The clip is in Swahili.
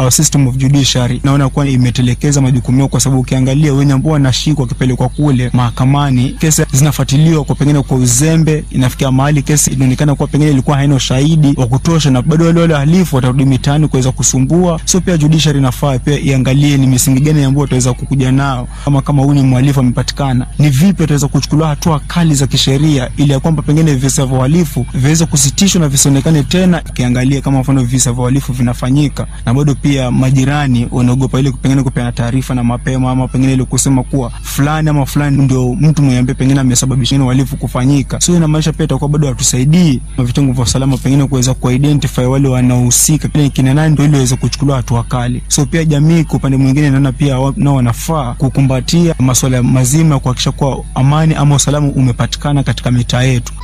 our system of judiciary naona kuwa imetelekeza majukumu yao, kwa sababu ukiangalia wenye ambao wanashikwa wakipelekwa kule mahakamani, kesi zinafuatiliwa kwa pengine kwa uzembe, inafikia mahali kesi inaonekana kuwa pengine ilikuwa haina ushahidi wa kutosha, na bado wale wale wahalifu watarudi mitaani kuweza kusumbua. So pia judiciary inafaa pia iangalie ni misingi gani ambao wataweza kukuja nao, kama kama huyu ni mhalifu amepatikana, ni vipi wataweza kuchukuliwa hatua kali za kisheria, ili ya kwamba pengine visa vya uhalifu viweze kusitishwa na visionekane tena. Ukiangalia kama mfano visa vya uhalifu vinafanyika, na bado pia majirani wanaogopa ile pengine kupeana taarifa na mapema, ama pengine ile kusema kuwa fulani ama fulani ndio mtu mwenye ambaye pengine amesababisha uhalifu kufanyika. So inamaanisha pia itakuwa bado hatusaidii vitengo vya usalama pengine kuweza kuidentify wale wanaohusika pengine kina nani, ndio ili waweze kuchukuliwa hatua kali. So pia jamii kwa upande mwingine naona pia wa- nao wanafaa kukumbatia masuala mazima ya kuhakikisha kuwa amani ama usalama umepatikana katika mitaa yetu.